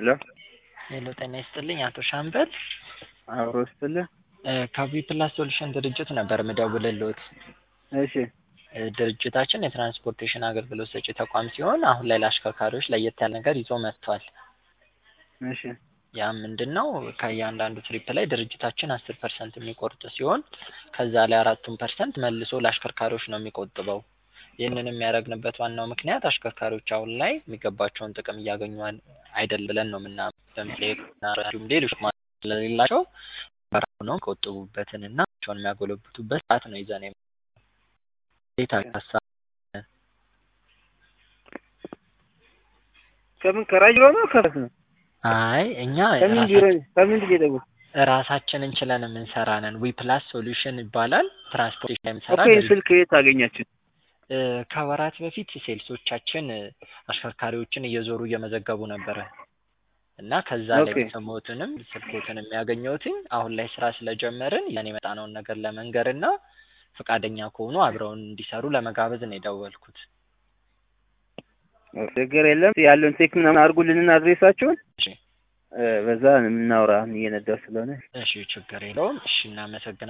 ሄሎ ሄሎ ጤና ይስጥልኝ አቶ ሻምበል አብሮ ስትልህ ከቪ ፕላስ ሶሉሽን ድርጅት ነበር ምደውልልዎት። እሺ እ ድርጅታችን የትራንስፖርቴሽን አገልግሎት ሰጪ ተቋም ሲሆን አሁን ላይ ለአሽከርካሪዎች ለየት ያለ ነገር ይዞ መጥቷል። እሺ ያ ምንድን ነው? ከእያንዳንዱ ትሪፕ ላይ ድርጅታችን አስር ፐርሰንት የሚቆርጥ ሲሆን ከዛ ላይ አራቱን ፐርሰንት መልሶ ለአሽከርካሪዎች ነው የሚቆጥበው። ይህንን የሚያደርግንበት ዋናው ምክንያት አሽከርካሪዎች አሁን ላይ የሚገባቸውን ጥቅም እያገኙ አይደል ብለን ነው ምናምን ለምሳሌ እንዲሁም ሌሎች ማለት ስለሌላቸው በራሱ ነው የሚቆጥቡበትን እና ቸውን የሚያጎለብቱበት ሰዓት ነው ይዘን የመ- እንዴት ሀሳብ ከምን ከራጅሮ ነው ከፈት ነው አይ እኛ ከምን ቢሮ ከምን ቢሮ ደውል ራሳችን እንችለን የምንሰራ ነን። ዊ ፕላስ ሶሉሽን ይባላል። ትራንስፖርቴሽን ላይ የምንሰራ ኦኬ ድርጅት ስልክ የት አገኛችሁ? እ ከወራት በፊት ሴልሶቻችን እ አሽከርካሪዎችን እየዞሩ እየመዘገቡ ነበረ እና ከዛ ላይ ኦኬ። የሰማሁትንም ስልኮትን የሚያገኘሁትኝ አሁን ላይ ስራ ስለጀመርን ያን የመጣነውን ነገር ለመንገር እና ፈቃደኛ ከሆኑ አብረውን እንዲሰሩ ለመጋበዝ ነው የደወልኩት። ችግር የለም ያለውን ቴክ ምናምን አድርጉልንና አድሬሳችሁን እሺ እ በዛ የምናወራ እየነዳሁ ስለሆነ እሺ ችግር የለውም። እሺ እናመሰግናለን።